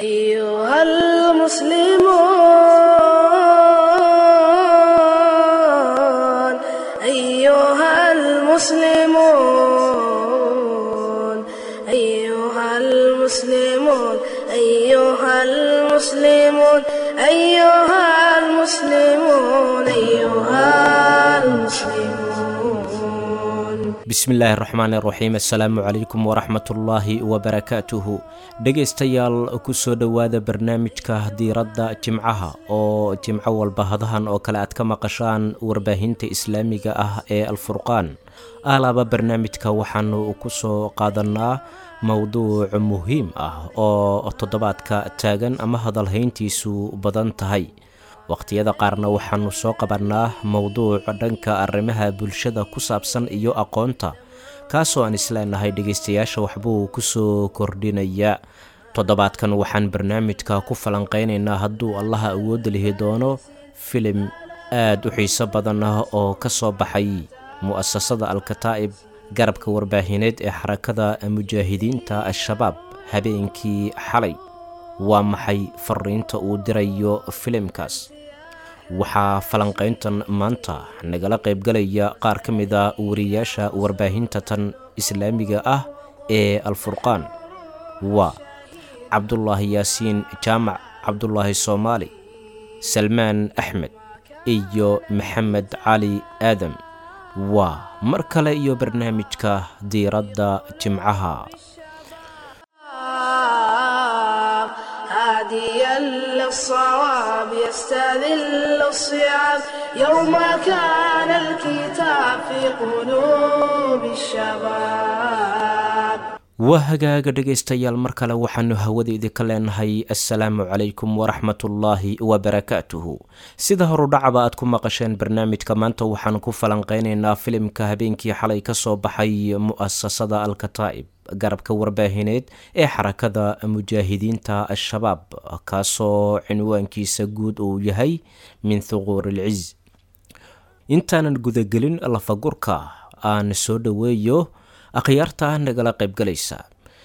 أيها المسلمون أيها المسلمون أيها المسلمون أيها المسلمون أيها المسلمون أيها المسلمون bismillaahi raxmaan raxiim assalaamu calaykum waraxmatullaahi wabarakaatuhu dhegaystayaal kusoo dhowaada barnaamijka diiradda jimcaha oo jimco walba hadahan oo kale aad ka maqashaan warbaahinta islaamiga ah ee alfurqaan alaaba barnaamijka waxaanu kusoo qaadanaa mowduuc muhiim ah oo toddobaadka taagan ama hadalhayntiisu badan tahay wakhtiyada qaarna waxaanu soo qabannaa mowduuc dhanka arrimaha bulshada ku saabsan iyo aqoonta kaasoo aan isleenahay dhegaystayaasha waxbuu ku soo kordhinayaa toddobaadkan waxaan barnaamijka ku falanqaynaynaa hadduu allaha awoodda lihi doono filim aad u xiiso badan ah oo ka soo baxay mu'asasada alkataa'ib garabka warbaahineed ee xarakada mujaahidiinta al-shabaab habeenkii xalay waa maxay fariinta uu dirayo filimkaas waxaa falanqayntan maanta nagala qaybgalaya qaar ka mid a wariyaasha warbaahinta tan islaamiga ah ee alfurqaan waa cabdulaahi yaasiin jaamac cabdulaahi soomaali salmaan axmed iyo maxamed cali aadam waa mar kale iyo barnaamijka diiradda jimcaha هاديا للصواب يستذل الصعاب يوم كان الكتاب في قلوب الشباب waa hagaaga dhegaystayaal mar kale waxaanu hawada idinka leenahay assalaamu calaykum waraxmatullaahi wabarakaatuhu sida horudhacaba aad ku maqasheen barnaamijka maanta waxaan ku falanqeynaynaa filimka habeenkii xalay ka soo baxay mu'asasada alkataa'ib garabka warbaahineed ee xarakada mujaahidiinta al-shabaab kaasoo cinwaankiisa guud uu yahay min thuquur ilciz intaanan gudagelin lafagurka aan soo dhoweeyo akhyaarta nagala qaybgalaysa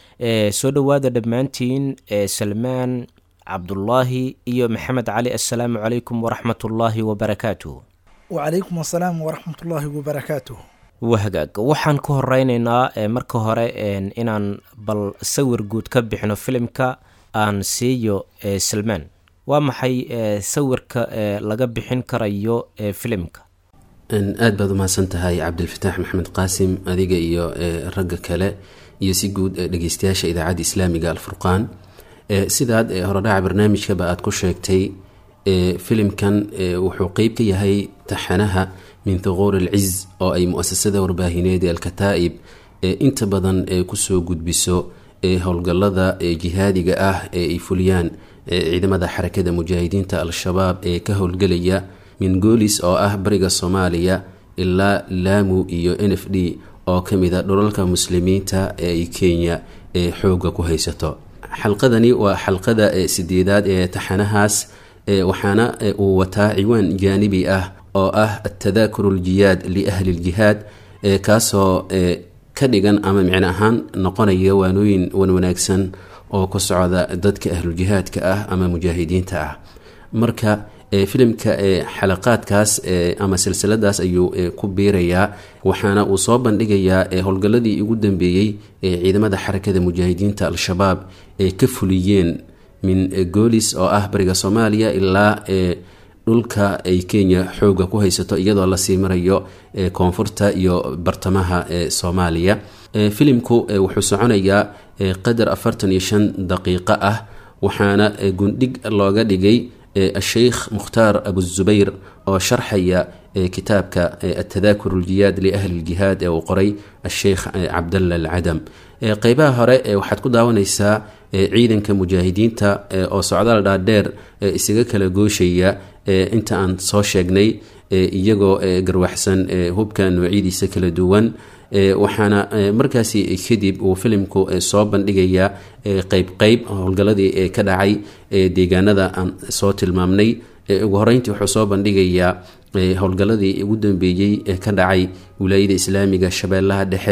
ee soo dhowaada dhammaantiin ee salmaan cabdulaahi iyo maxamed cali assalaamu calaykum waraxmatullaahi wabarakaatuh wacalaykum asalaam waraxmatullaahi wabarakaatuh wahagaag waxaan ku horeyneynaa marka hore inaan bal sawir guud ka bixino filimka aan siiyo salmaan waa maxay sawirka laga bixin karayo filimka aad baad umahadsan tahay cabdilfataax maxamed qaasim adiga iyo ragga kale iyo si guud dhegeystayaasha idaacadda islaamiga alfurqaan sidaad horodhaca barnaamijkaba aad ku sheegtay filimkan wuxuu qeyb ka yahay taxanaha min thuquur alciz oo ay mu-asasada warbaahineed ee alkataa'ib inta badan kusoo gudbiso howlgallada jihaadiga ah ee ay fuliyaan ciidamada xarakada mujaahidiinta al-shabaab ee ka howlgelaya min goolis oo ah bariga soomaaliya ilaa laamu iyo n f d oo ka mid a dhulalka muslimiinta ee ay kenya ee xoogga ku haysato xalqadani waa xalqada sideedaad ee taxanahaas waxaana uu wataa ciwaan jaanibi ah oo ah atadaakuru ljiyaad liahli ljihaad kaasoo ka dhigan ama micno ahaan noqonaya waanooyin wan wanaagsan oo ku socda dadka ahluljihaadka ah ama mujaahidiinta ah marka filimka xalaqaadkaas ama silsiladaas ayuu ku biirayaa waxaana uu soo bandhigayaa howlgalladii ugu dambeeyey ee ciidamada xarakada mujaahidiinta al-shabaab ee ka fuliyeen min goolis oo ah bariga soomaaliya ilaa dhulka ay kenya xooga ku haysato iyadoo lasii marayo koonfurta iyo bartamaha soomaaliya filimku wuxuu soconayaa qadar afartan iyo shan daqiiqo ah waxaana gundhig looga dhigay asheykh mukhtaar abuzubayr oo sharxaya kitaabka atadaakur uljiyaad liahli ljihaad ee uu qoray asheykh cabdalla alcadam qeybaha hore waxaad ku daawanaysaa ciidanka mujaahidiinta oo socdaal dhaadheer isaga kala gooshaya inta aan soo sheegnay iyagoo garwaxsan hubka noocyadiisa kala duwan waxaana markaasi kadib uu filimku soo bandhigayaa qeyb qeyb howlgalladii ka dhacay deegaanada aan soo tilmaamnay ugu horeyntii wuxuu soo bandhigayaa howlgalladii ugu dambeeyey ee ka dhacay wilaayada islaamiga shabeellaha dhexe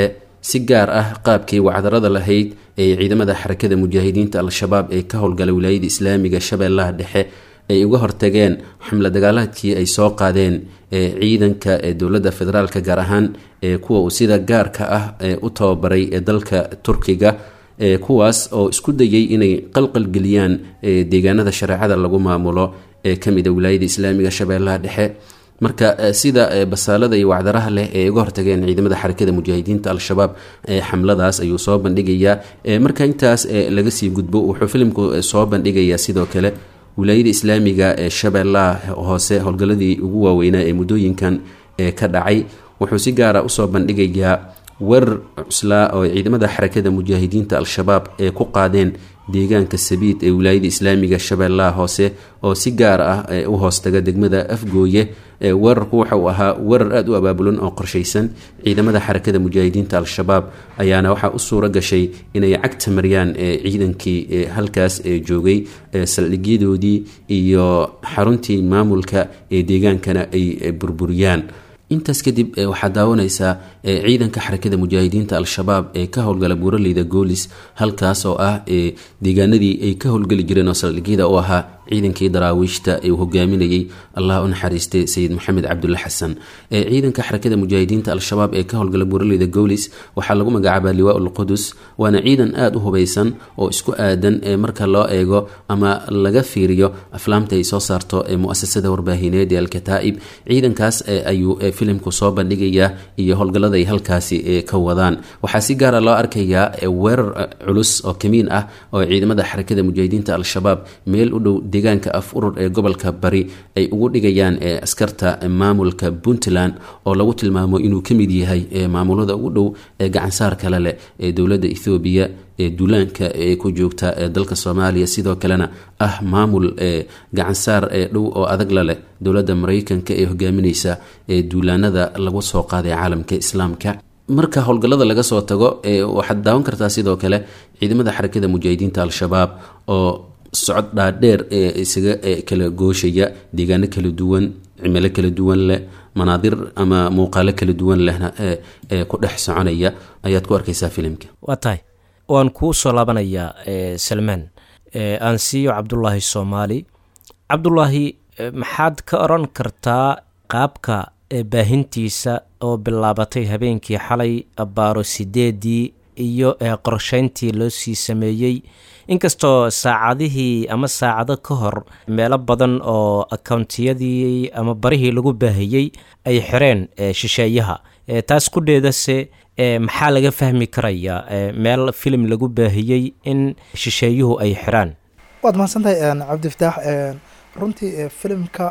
si gaar ah qaabkii wacdarada lahayd ee ciidamada xarakada mujaahidiinta al-shabaab ee ka howlgala wilaayada islaamiga shabeellaha dhexe ay uga hortageen xamla dagaalaadkii ay soo qaadeen ee ciidanka ee dowladda federaalka gaar ahaan ee kuwa uu sida gaarka ah ee u tababaray ee dalka turkiga ee kuwaas oo isku dayay inay qalqalgeliyaan deegaanada shareecada lagu maamulo ee kamid a wilaayada islaamiga shabeellaha dhexe marka sida basaalada iyo wacdaraha leh ee uga hortageen ciidamada xarakada mujaahidiinta al-shabaab xamladaas ayuu soo bandhigayaa marka intaas laga sii gudbo wuxuu filimku soo bandhigayaa sidoo kale wilaayada islaamiga ee shabeellaha hoose howlgaladii ugu waaweynaa ee muddooyinkan ka dhacay wuxuu si gaara usoo bandhigayaa weerar cuslaa oo ciidamada xarakada mujaahidiinta al-shabaab ee ku qaadeen deegaanka sabiid ee wilaayada islaamiga shabeellaha hoose oo si gaar ah u hoostaga degmada afgooye weerarku waxa uu ahaa weerar aada u abaabulan oo qorshaysan ciidamada xarakada mujaahidiinta al-shabaab ayaana waxaa u suuro gashay inay cagta mariyaan ciidankii halkaas joogay saldhigyadoodii iyo xaruntii maamulka ee deegaankana ay burburiyaan intaas kadib waxaad daawanaysaa ciidanka xarakada mujaahidiinta al-shabaab ee ka howlgala buuraleyda goolis halkaas oo ah deegaanadii ay ka howlgeli jireen oo saldhigyada u ahaa ciidankii daraawiishta ee uu hogaaminayay allah u naxariistay sayid maxamed cabdulla xasan ciidanka xarakada mujaahidiinta al-shabaab ee ka howlgala buuraleyda goolis waxaa lagu magacaabaa liwaa ulqudus waana ciidan aada u hubaysan oo isku aadan marka loo eego ama laga fiiriyo aflaamta ay soo saarto muasasada warbaahineed ee alkataa'ib ciidankaas ayuu filimku soo bandhigayaa iyo howlgallada ay halkaasi ka wadaan waxaa si gaara loo arkayaa weerar culus oo kamiin ah oo ciidamada xarakada mujaahidiinta al-shabaab meel u dhow deegaanka af urur ee gobolka bari ay ugu dhigayaan askarta maamulka puntland oo lagu tilmaamo inuu ka mid yahay maamulada ugu dhow ee gacansaar kale leh ee dowladda ethoobiya ee duulaanka ee ku joogta dalka soomaaliya sidoo kalena ah maamul gacansaar dhow oo adag la leh dowladda maraykanka ee hogaamineysa ee duulaanada lagu soo qaaday caalamka islaamka marka howlgallada laga soo tago waxaad daawan kartaa sidoo kale ciidamada xarakada mujaahidiinta al-shabaab oo socod dhaadheer ee isaga kala gooshaya deegaano kala duwan cimilo kala duwan leh manaadir ama muuqaalo kala duwan lehna ee ku dhex soconaya ayaad ku arkaysaa filimka waa tahay waan kuu soo laabanayaa salmaan aan siiyo cabdulaahi soomaali cabdulaahi maxaad ka oran kartaa qaabka baahintiisa oo bilaabatay habeenkii xalay baaro sideedii iyo qorsheyntii loo sii sameeyey inkastoo saacadihii ama saacado ka hor meelo badan oo akountiyadii ama barihii lagu baahiyey ay xireen shisheeyaha taas kudheedase maxaa laga fahmi karayaa meel filim lagu baahiyey in shisheeyuhu ay xiraan waad mahadsantahay cabdifataax runtii filimka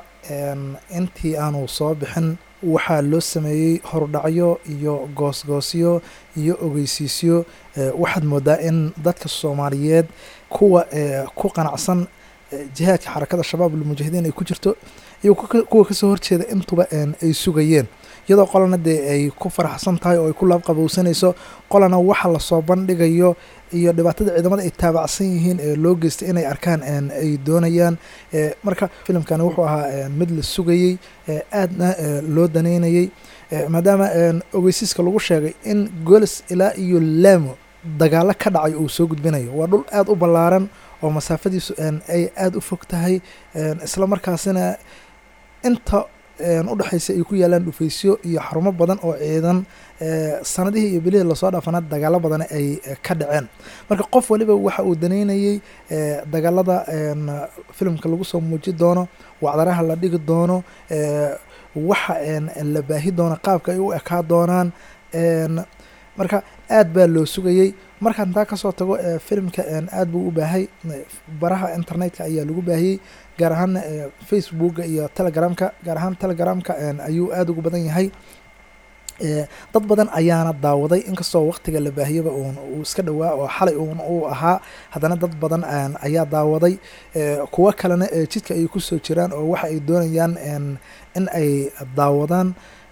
intii aanu soo bixin waxaa loo sameeyey horudhacyo iyo goosgoosyo iyo ogeysiisyo waxaad moodaa in dadka soomaaliyeed kuwa ku qanacsan jihaadka xarakada shabaab almujaahidiin ay ku jirto iyo kuwa kasoo horjeeda intuba ay sugayeen iyadoo qolana dee ay ku faraxsan tahay oo ay ku laabqabowsanayso qolana waxa lasoo bandhigayo iyo dhibaatada ciidamada ay taabacsan yihiin ee loo geystay inay arkaan ay doonayaan marka filimkani wuxuu ahaa mid la sugayey aadna loo daneynayey maadaama ogeysiiska lagu sheegay in golis ilaa iyo laamo dagaalo ka dhacay uu soo gudbinayo waa dhul aada u ballaaran oo masaafadiisu ay aada u fog tahay isla markaasina inta udhexaysa ay ku yaalaan dhufaysyo iyo xarumo badan oo ciidan sanadihii iyo bilihii lasoo dhaafana dagaalo badan ay ka dhaceen marka qof waliba waxa uu daneynayey dagaalada filimka lagu soo muuji doono wacdaraha la dhigi doono waxa la baahi doono qaabka ay u ekaa doonaan marka aad baa loo sugayey markaan taa kasoo tago filimka aad buu u baahay baraha internetka ayaa lagu baahiyey gaar ahaan facebooka iyo telegramka gaar ahaan telegramka ayuu aada ugu badan yahay dad badan ayaana daawaday inkastoo waqtiga la baahiyaba uun uu iska dhowaa oo xalay uun uu ahaa haddana dad badan ayaa daawaday kuwo kalena jidka ay kusoo jiraan oo waxa ay doonayaan in ay daawadaan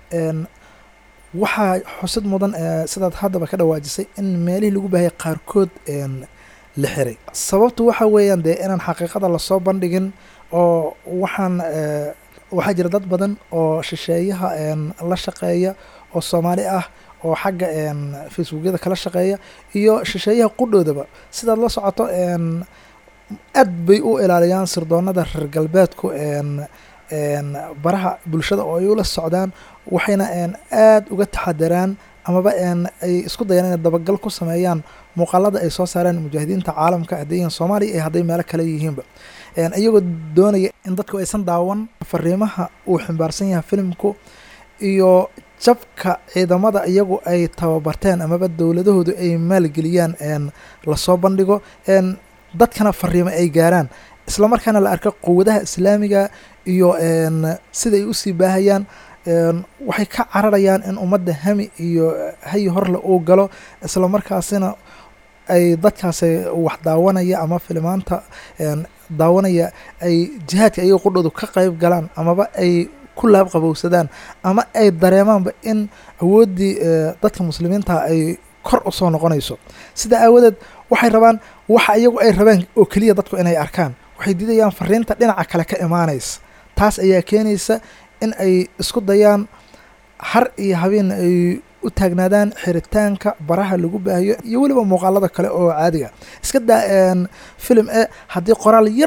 waxaa xusid mudan sidaad haddaba ka dhawaajisay in meelihii lagu baahiyay qaarkood la xiray sababtu waxa weeyaan dee inaan xaqiiqada lasoo bandhigin oo waxaan waxaa jira dad badan oo shisheeyaha la shaqeeya oo soomaali ah oo xagga facebookyada kala shaqeeya iyo shisheeyaha qudhoodaba sidaad la socoto aad bay u ilaaliyaan sirdoonada reer galbeedku baraha bulshada oo ay ula socdaan waxayna aad uga taxadaraan amaba ay isku dayaan inay dabagal ku sameeyaan muuqaalada ay soo saareen mujaahidiinta caalamka hadday yihiin soomaaliya iyo hadday meelo kale yihiinba iyagoo doonaya in dadku aysan daawan fariimaha uu ximbaarsan yahay filimku iyo jabka ciidamada iyagu ay tababarteen amaba dowladahoodu ay maalgeliyaan lasoo bandhigo dadkana fariimo ay gaaraan isla markaana la arko quwadaha islaamiga iyo siday usii baahayaan waxay ka cararayaan in ummadda hami iyo hayi horle uu galo isla markaasina ay dadkaasi wax daawanaya ama filimaanta daawanaya ay jihaadka ayaga qudhoodu ka qeyb galaan amaba ay ku laab qabowsadaan ama ay dareemaanba in awooddii dadka muslimiinta ay kor usoo noqonayso sidaa aawadeed waxay rabaan waxa iyagu ay rabeen oo keliya dadku inay arkaan waxay diidayaan fariinta dhinaca kale ka imaanaysa taas ayaa keenaysa in ay isku dayaan har iyo habeen ay u taagnaadaan xiritaanka baraha lagu baahiyo iyo weliba muuqaalada kale oo caadiga iska daa filim e haddii qoraal yar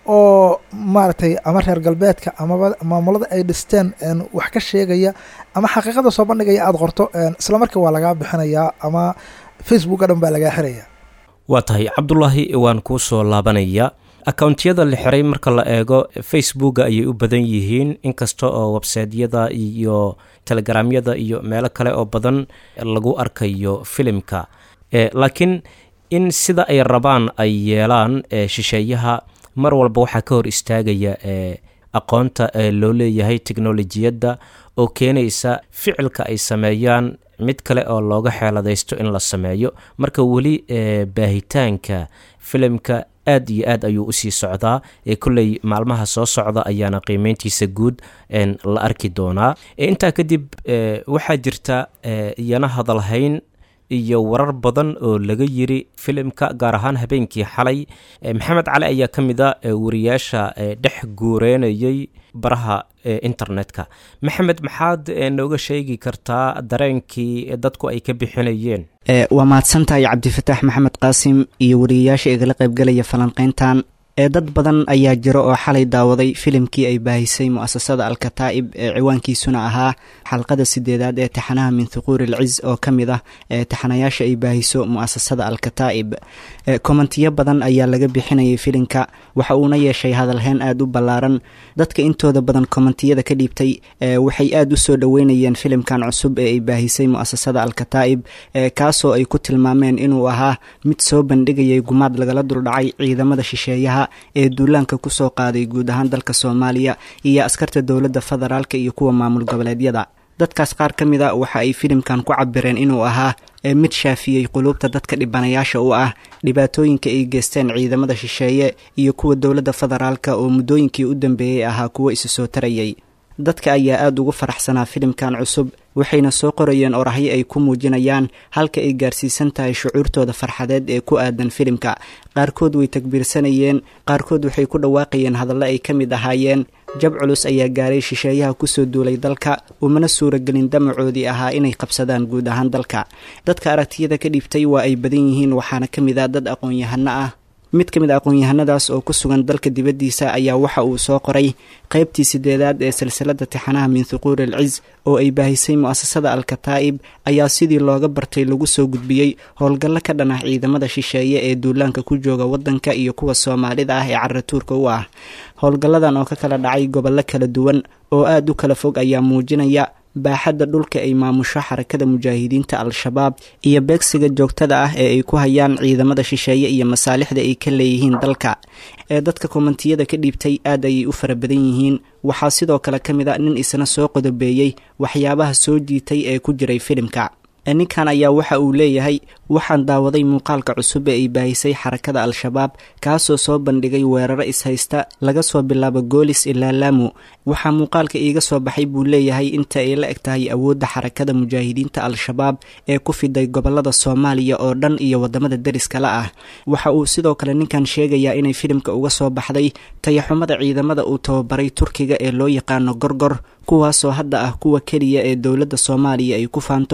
oo maaragtay ama reer galbeedka amaba maamulada ay dhisteen wax ka sheegaya ama xaqiiqada soo bandhigaya aada qorto isla markii waa lagaa bixinayaa ama facebook o dhan baa lagaa xiraya waa tahay cabdulaahi waan kuu soo laabanaya akountiyada la xiray marka la eego facebooka ayay u badan yihiin inkasta oo websaydyada iyo telegramyada iyo meelo kale oo badan lagu arkayo filimka laakiin in sida ay rabaan ay yeelaan shisheeyaha mar walba waxaa ka hor istaagaya aqoonta loo leeyahay teknolojiyadda oo keenaysa ficilka ay sameeyaan mid kale oo looga xeeladaysto in la sameeyo marka weli baahitaanka filimka aad iyo aad ayuu usii socdaa ee kolley maalmaha soo socda ayaana qiimeyntiisa guud la arki doonaa intaa kadib waxaa jirta iyana hadalhayn iyo warar badan oo laga yiri filimka gaar ahaan habeenkii xalay maxamed cali ayaa ka mid a wariyaasha dhex guureynayay baraha internetka maxamed maxaad nooga sheegi kartaa dareenkii dadku ay ka bixinayeen waa mahadsantahay cabdifataax maxamed qaasim iyo wariyayaasha igala qaybgalaya falanqeyntan ee dad badan ayaa jiro oo xalay daawaday filimkii ay baahisay mu'asasada alkataa'ib ee ciwaankiisuna ahaa xalqada sideedaad ee taxanaha min thuquuri alciz oo ka mid ah ee taxanayaasha ay baahiso mu'asasada alkataa'ib kommentiyo badan ayaa laga bixinayay filimka waxa uuna yeeshay hadalheyn aada u ballaaran dadka intooda badan kommentiyada ka dhiibtay waxay aada u soo dhoweynayeen filimkan cusub ee ay baahisay mu'asasada alkataa'ib kaasoo ay ku tilmaameen inuu ahaa mid soo bandhigayay gumaad lagala duldhacay ciidamada shisheeyaha ee duulaanka kusoo qaaday guud ahaan dalka soomaaliya iyo askarta dowladda federaalka iyo kuwa maamul goboleedyada dadkaas qaar ka mid a waxa ay filimkan ku cabireen inuu ahaa mid shaafiyey quluubta dadka dhibanayaasha u ah dhibaatooyinka ay geysteen ciidamada shisheeye iyo kuwa dowladda federaalka oo muddooyinkii u dambeeyey ahaa kuwo isu soo tarayay dadka ayaa aada ugu faraxsanaa filimkan cusub waxayna soo qorayeen orahyo ay ku muujinayaan halka ay gaarsiisan tahay shucuurtooda farxadeed ee ku aadan filimka qaarkood way takbiirsanayeen qaarkood waxay ku dhawaaqayeen hadallo ay ka mid ahaayeen jab culus ayaa gaaray shisheeyaha kusoo duulay dalka umana suuragelin damacoodii ahaa inay qabsadaan guud ahaan dalka dadka aragtiyada ka dhiibtay waa ay badan yihiin waxaana ka mid ah dad aqoon-yahano ah mid ka mid a aqoon-yahanadaas oo ku sugan dalka dibaddiisa ayaa waxa uu soo qoray qaybtii sideedaad ee silsilada tixanaha min thuquuri alciz oo ay baahisay mu'asasada alkataa'ib ayaa sidii looga bartay lagu soo gudbiyey howlgallo ka dhan ah ciidamada shisheeye ee duulaanka ku jooga waddanka iyo kuwa soomaalida ah ee caratuurka u ah howlgalladan oo ka kala dhacay gobollo kala duwan oo aada u kala fog ayaa muujinaya baaxadda dhulka ay maamusho xarakada mujaahidiinta al-shabaab iyo beegsiga joogtada ah ee ay ku hayaan ciidamada shisheeye iyo masaalixda ay ka leeyihiin dalka ee dadka kommentiyada ka dhiibtay aad ayay u fara badan yihiin waxaa sidoo kale ka mid a nin isna soo qodobeeyey waxyaabaha soo jiitay ee ku jiray filimka ninkan ayaa waxa uu leeyahay waxaan daawaday muuqaalka cusub ee ay baahisay xarakada al-shabaab kaasoo soo bandhigay weeraro ishaysta laga soo bilaabo goolis ilaa laamu waxaa muuqaalka iiga soo baxay buu leeyahay inta ay la eg tahay awoodda xarakada mujaahidiinta al-shabaab ee ku fiday gobolada soomaaliya oo dhan iyo wadamada deriskala ah waxa uu sidoo kale ninkan sheegayaa inay filimka uga soo baxday tayaxumada ciidamada uu tababaray turkiga ee loo yaqaano gorgor kuwaasoo hadda ah kuwa keliya ee dowladda soomaaliya ay ku faanto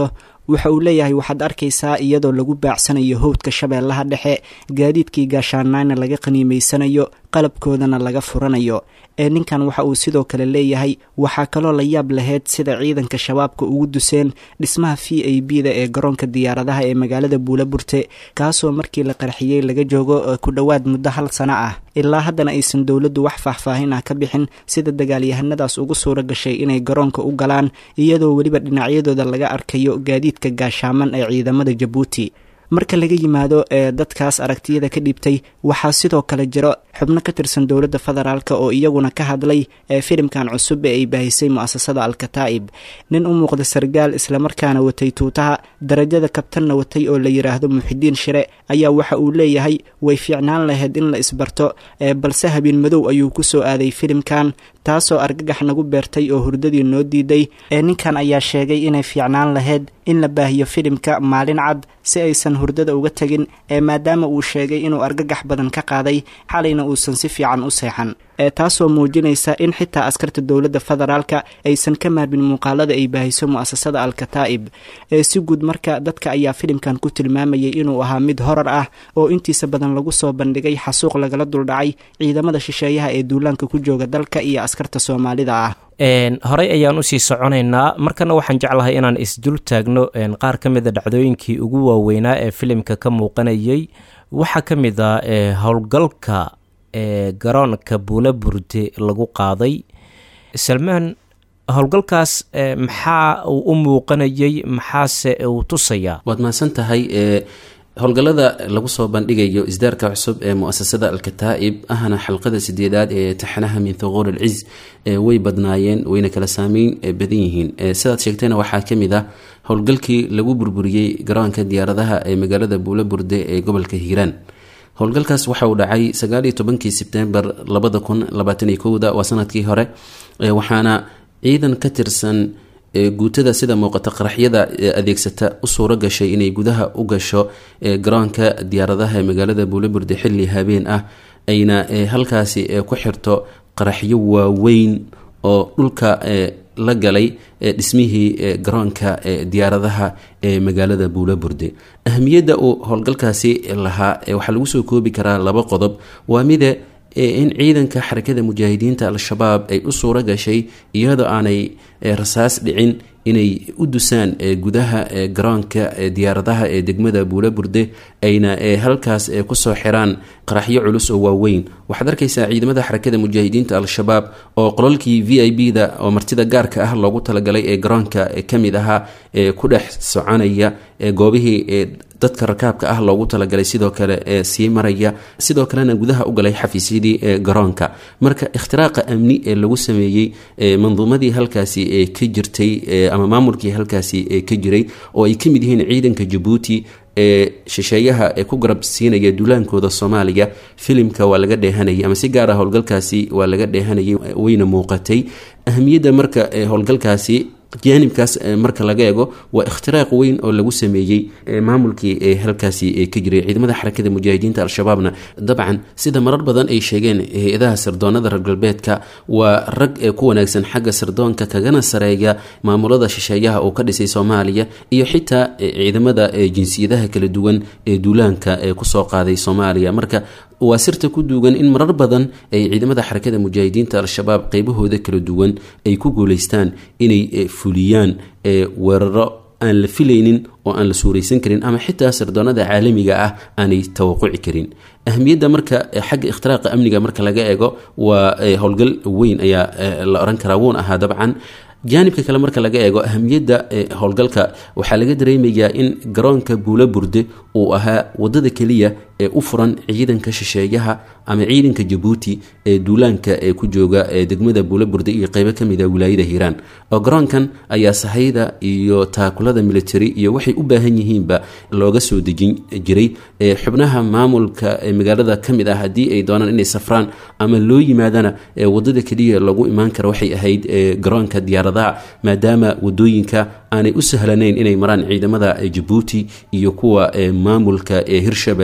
waxa uu leeyahay waxaad arkaysaa iyadoo lagu baacsanayo howdka shabeellaha dhexe gaadiidkii gaashaanaana laga qaniimaysanayo qalabkoodana laga furanayo ee ninkan waxa uu sidoo kale leeyahay waxaa kaloo la yaab laheyd sida ciidanka shabaabka ugu duseen dhismaha v a b da ee garoonka diyaaradaha ee magaalada buulaburte kaasoo markii la qarxiyey laga joogo ku dhowaad muddo hal sano ah ilaa haddana aysan dowladdu wax faahfaahin ah ka bixin sida dagaalyahanadaas ugu suura gashay inay garoonka u galaan iyadoo weliba dhinacyadooda laga arkayo gaadiidka gaashaaman ee ciidamada jabuuti marka laga yimaado ee dadkaas aragtiyada ka dhibtay waxaa sidoo kale jiro xubno ka tirsan dowladda federaalk oo iyaguna ka hadlay ee filimkan cusub ee ay baahisay mu'asasada al-kataa'ib nin u muuqda sargaal islamarkaana watay tuutaha darajada kabtanna watay oo la yidhaahdo muxidiin shire ayaa waxa uu leeyahay way fiicnaan lahayd in la isbarto ee balse habeen madow ayuu ku soo aaday filimkan taasoo argagax nagu beertay oo hurdadii noo diiday ee ninkan ayaa sheegay inay fiicnaan lahayd in la baahiyo filimka maalin cad si aysan hurdada uga tegin ee maadaama uu sheegay inuu argagax badan ka qaaday xalayna uusan si fiican u seexan ee taasoo muujinaysa in xitaa askarta dowladda federaalka aysan ka maarmin muuqaalada ay baahiso mu'asasada al-kataa'ib ee si guud marka dadka ayaa filimkan ku tilmaamayay inuu ahaa mid horar ah oo intiisa badan lagu soo bandhigay xasuuq lagala duldhacay ciidamada shisheeyaha ee duulaanka ku jooga dalka iyo askarta soomaalida ah horey ayaan usii soconaynaa markana waxaan jeclahay inaan isdul taagno qaar ka mida dhacdooyinkii ugu waaweynaa ee filimka ka muuqanayay waxaa ka mid a howlgalka ee garoonka buula burde lagu qaaday salmaan howlgalkaas maxaa uu u muuqanayay maxaase uu tusayaa waad mahadsan tahay howlgallada lagu soo bandhigayo isdaarka cusub ee muasasada al-kataa'ib ahna xalqada sideedaad ee taxanaha min thuquur alciz way badnaayeen wayna kala saameyn badan yihiin sidaad sheegtayna waxaa ka mid ah howlgalkii lagu burburiyey garoonka diyaaradaha ee magaalada buula burde ee gobolka hiiraan howlgalkaas waxa uu dhacay sagaaliyo tobankii sebtembar labada kun labaataniyo kowda waa sanadkii hore waxaana ciidan ka tirsan guutada sida muuqata qaraxyada adeegsata u suuro gashay inay gudaha u gasho garoonka diyaaradaha ee magaalada buulaburde xilli habeen ah ayna halkaasi ku xirto qaraxyo waaweyn oo dhulka la galay dhismihii garoonka diyaaradaha ee magaalada buulaburde ahamiyadda uu howlgalkaasi lahaa waxaa lagu soo koobi karaa laba qodob waa mide in ciidanka xarakada mujaahidiinta al-shabaab ay u suuro gashay iyadoo aanay rasaas dhicin inay u dusaan gudaha garoonka diyaaradaha ee degmada buulaburde ayna halkaas kusoo xiraan qaraxyo culus oo waaweyn waxaad arkaysaa ciidamada xarakada mujaahidiinta al-shabaab oo qolalkii v i b da oo martida gaarka ah loogu talagalay ee garoonka kamid ahaa ku dhex soconaya goobihii dadka rakaabka ah loogu talagalay sidoo kale sii maraya sidoo kalena gudaha u galay xafiisyadii garoonka marka ikhtiraaqa amni ee lagu sameeyey manduumadii halkaasi ka jirtay ama maamulkii halkaasi ka jiray oo ay ka mid yihiin ciidanka jabuuti ee shisheeyaha ee ku garab siinaya duulaankooda soomaaliya filimka waa laga dheehanayay ama si gaar ah howlgalkaasi waa laga dheehanayay wayna muuqatay ahamiyadda marka howlgalkaasi jaanibkaas marka laga eego waa ikhtiraaq weyn oo lagu sameeyey maamulkii ee halkaasi ka jiray ciidamada xarakada mujaahidiinta al-shabaabna dabcan sida marar badan ay sheegeen hay-adaha sirdoonada reer galbeedka waa rag ku wanaagsan xagga sirdoonka kagana sareeya maamulada shisheeyaha uu ka dhisay soomaaliya iyo xitaa ciidamada jinsiyadaha kala duwan ee duulaanka ee kusoo qaaday soomaaliya marka waa sirta ku duugan in marar badan ay ciidamada xarakada mujaahidiinta al-shabaab qeybahooda kala duwan ay ku guuleystaan inay fuliyaan weeraro aan la filaynin oo aan la suuraysan karin ama xitaa sirdoonada caalamiga ah aanay tawaquci karin ahamiyadda marka xagga ikhtiraaqa amniga marka laga eego waa howlgal weyn ayaa la oran karaa wuun ahaa dabcan jaanibka kale marka laga eego ahamiyadda howlgalka waxaa laga dareemayaa in garoonka buula burde uu ahaa wadada keliya ee u furan ciidanka shisheeyaha ama ciidanka jabuuti ee duulaanka ee ku jooga degmada buula burde iyo qeybo kamid a wilaayada hiiraan oo garoonkan ayaa sahayda iyo taakulada military iyo waxay u baahan yihiinba looga soo dejin jiray xubnaha maamulka magaalada kamid ah haddii ay doonaan inay safraan ama loo yimaadana wadada keliya lagu imaan karo waxay ahayd garoonka diyaaradaha maadaama wadooyinka aanay u sahlanayn inay maraan ciidamada jabuuti iyo kuwa maamulka ee hirshabeelle ee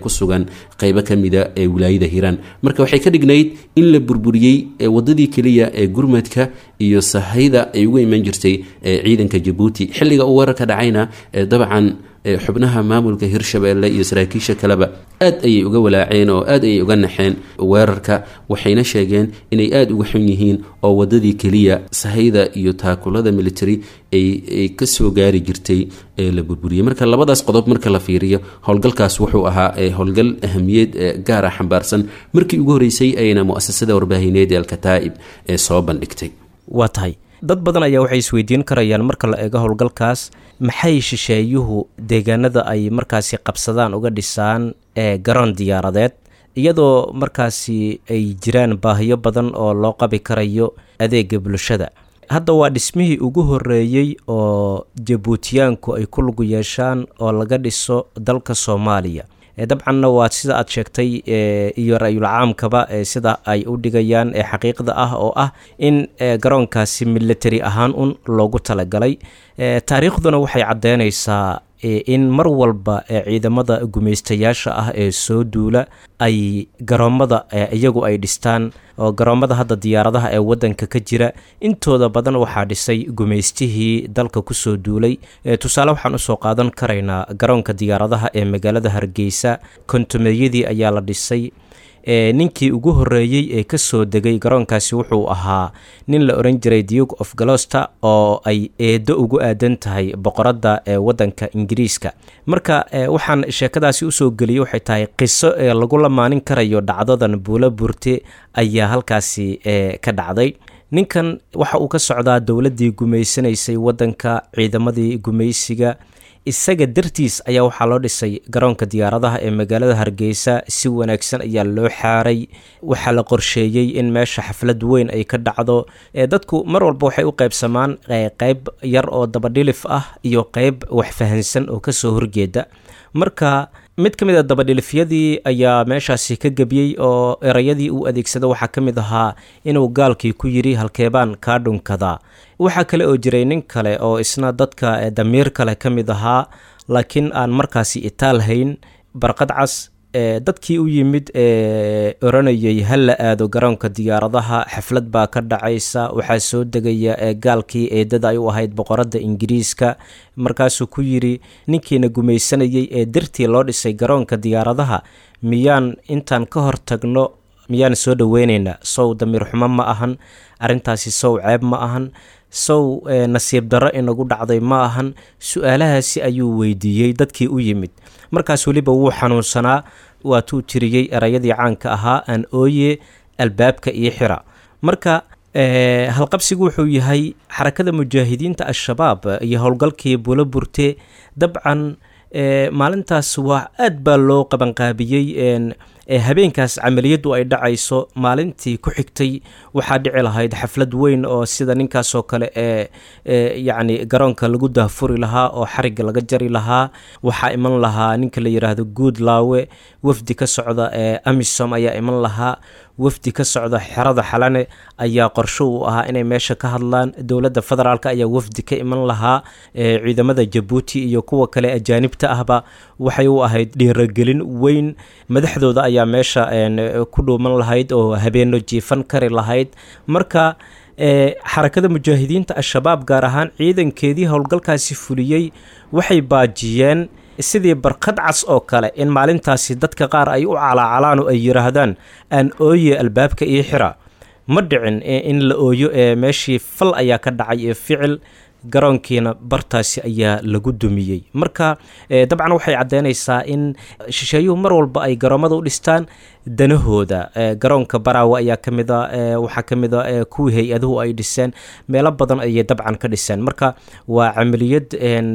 ku sugan qeybo ka mida ee wilaayada hiiraan marka waxay ka dhignayd in la burburiyey wadadii keliya ee gurmadka iyo sahayda ay uga iman jirtay ciidanka jabuuti xilliga uu weerarka dhacayna dabcan xubnaha maamulka hirshabeelle iyo saraakiisha kaleba aad ayay uga walaaceen oo aad ayay uga naxeen weerarka waxayna sheegeen inay aada uga xun yihiin oo wadadii keliya sahayda iyo taakulada military ay kasoo gaari jirtay ee la burburiyey marka labadaas qodob marka la fiiriyo howlgalkaas wuxuu ahaa howlgal ahamiyeed gaara xambaarsan markii ugu horeysay ayna muasasada warbaahineed ee alkataa'ib ee soo bandhigtay waa tahay dad badan ayaa waxay isweydiin karayaan marka la eego howlgalkaas maxay shisheeyuhu deegaanada ay markaasi qabsadaan uga dhisaan ee garoon diyaaradeed iyadoo markaasi ay jiraan baahiyo badan oo loo qabi karayo adeega bulshada hadda waa dhismihii ugu horeeyey oo jabuutiyaanku ay ku lugu yeeshaan oo laga dhiso dalka soomaaliya dabcanna waa sida aad sheegtay iyo ra-yul caamkaba sida ay u dhigayaan ee xaqiiqda ah oo ah in garoonkaasi military ahaan un loogu talagalay taariikhduna waxay caddeynaysaa in mar walba ciidamada gumaystayaasha ah ee soo duula ay garoommada iyagu ay dhistaan oo garoommada hadda diyaaradaha ee waddanka ka jira intooda badan waxaa dhisay gumaystihii dalka kusoo duulay tusaale waxaan usoo qaadan karaynaa garoonka diyaaradaha ee magaalada hargeysa kontumeeyadii ayaa la dhisay ninkii ugu horeeyey ee kasoo degay garoonkaasi wuxuu ahaa nin la oran jiray duke of galoster oo ay eedo ugu aadan tahay boqoradda ee wadanka ingiriiska marka waxaan sheekadaasi usoo geliyey waxay tahay qiso ee lagu lamaanin karayo dhacdadan buulo burte ayaa halkaasi ka dhacday ninkan waxa uu ka socdaa dowladdii gumaysanaysay waddanka ciidamadii gumaysiga isaga dartiis ayaa waxaa loo dhisay garoonka diyaaradaha ee magaalada hargeysa si wanaagsan ayaa loo xaaray waxaa la qorsheeyey in meesha xaflad weyn ay ka dhacdo dadku mar walba waxay u qaybsamaan qeyb yar oo dabadhilif ah iyo qeyb waxfahansan oo kasoo horjeeda marka mid ka mid a dabadhilifyadii ayaa meeshaasi ka gebiyey oo erayadii uu adeegsada waxaa ka mid ahaa inuu gaalkii ku yidhi halkeebaan kaa dhunkadaa waxaa kale oo jiray nin kale oo isna dadka damiir kale ka mid ahaa laakiin aan markaasi itaal hayn barqad cas dadkii u yimid ee oranayay ha la aado garoonka diyaaradaha xaflad baa ka dhacaysa waxaa soo degaya gaalkii eedada ay u ahayd boqoradda ingiriiska markaasuu ku yidhi ninkiina gumaysanayay ee dartii loo dhisay garoonka diyaaradaha miyaan intaan ka hor tagno miyaan soo dhoweyneynaa sow damiir xumo ma ahan arrintaasi sow ceeb ma ahan sow nasiib darro inagu dhacday ma ahan su-aalahaasi ayuu weydiiyey dadkii u yimid markaas weliba wuu xanuunsanaa waatuu tiriyey erayadii caanka ahaa aan ooye albaabka iyo xira marka halqabsigu wuxuu yahay xarakada mujaahidiinta al-shabaab iyo howlgalkii bulo burte dabcan maalintaas waa aad baa loo qabanqaabiyey habeenkaas camaliyaddu ay dhacayso maalintii ku xigtay waxaa dhici lahayd xaflad weyn oo sida ninkaasoo kale ee yacni garoonka lagu daahfuri lahaa oo xarigga laga jari lahaa waxaa iman lahaa ninka la yidhaahdo guud laawe wafdi ka socda ee amisom ayaa iman lahaa wafdi ka socda xerada xalane ayaa qorsho u ahaa inay meesha ka hadlaan dowladda federaalk ayaa wafdi ka iman lahaa ciidamada jabuuti iyo kuwa kale ajaanibta ahba waxay u ahayd dhiiragelin weyn madaxdooda ayaa meesha ku dhuuman lahayd oo habeeno jiifan kari lahayd marka xarakada mujaahidiinta al-shabaab gaar ahaan ciidankeedii howlgalkaasi fuliyey waxay baajiyeen sidii barqad cas oo kale in maalintaasi dadka qaar ay u calaacalaan oo ay yidhaahdaan aan ooye albaabka iyo xira ma dhicin in la ooyo ee meeshii fal ayaa ka dhacay ee ficil garoonkiina bartaasi ayaa lagu dumiyey marka dabcan waxay caddeynaysaa in shisheeyuhu mar walba ay garoommada u dhistaan danahooda garoonka baraawe ayaa ka mid a waxaa ka mid a kuwii hay-aduhu ay dhiseen meelo badan ayay dabcan ka dhiseen marka waa camaliyad